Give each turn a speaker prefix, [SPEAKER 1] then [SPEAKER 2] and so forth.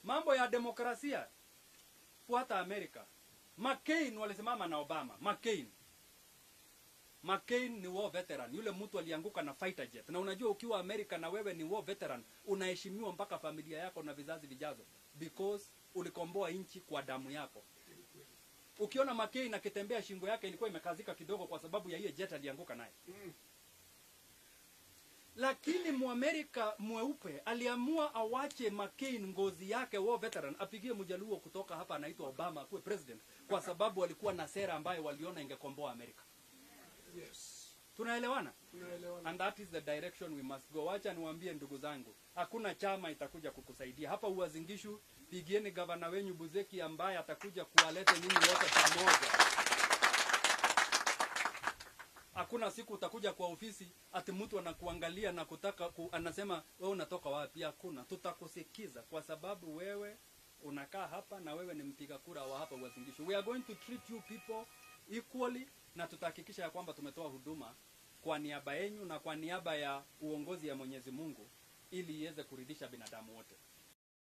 [SPEAKER 1] mambo ya demokrasia fuata amerika mccain walisimama na obama mccain mccain ni war veteran yule mtu alianguka na fighter jet na unajua ukiwa amerika na wewe ni war veteran unaheshimiwa mpaka familia yako na vizazi vijazo because ulikomboa nchi kwa damu yako ukiona mccain akitembea shingo yake ilikuwa imekazika kidogo kwa sababu ya hiyo jet alianguka naye lakini muamerika mweupe aliamua awache McCain ngozi yake war veteran apigie mjaluo kutoka hapa anaitwa Obama akuwe president kwa sababu walikuwa na sera ambayo waliona ingekomboa Amerika.
[SPEAKER 2] Yes.
[SPEAKER 1] Tunaelewana?
[SPEAKER 2] Tunaelewana.
[SPEAKER 1] And that is the direction we must go. Wacha niwaambie ndugu zangu, hakuna chama itakuja kukusaidia hapa Uazingishu. Pigieni gavana wenyu Buzeki ambaye atakuja kuwalete nyinyi wote pamoja. Hakuna siku utakuja kwa ofisi ati mtu anakuangalia na kutaka ku, anasema wewe unatoka wapi? Hakuna, tutakusikiza kwa sababu wewe unakaa hapa na wewe ni mpiga kura wa hapa Uazingishu. We are going to treat you people equally na tutahakikisha ya kwamba tumetoa huduma kwa niaba yenu na kwa niaba ya uongozi ya Mwenyezi Mungu ili iweze kuridhisha binadamu wote.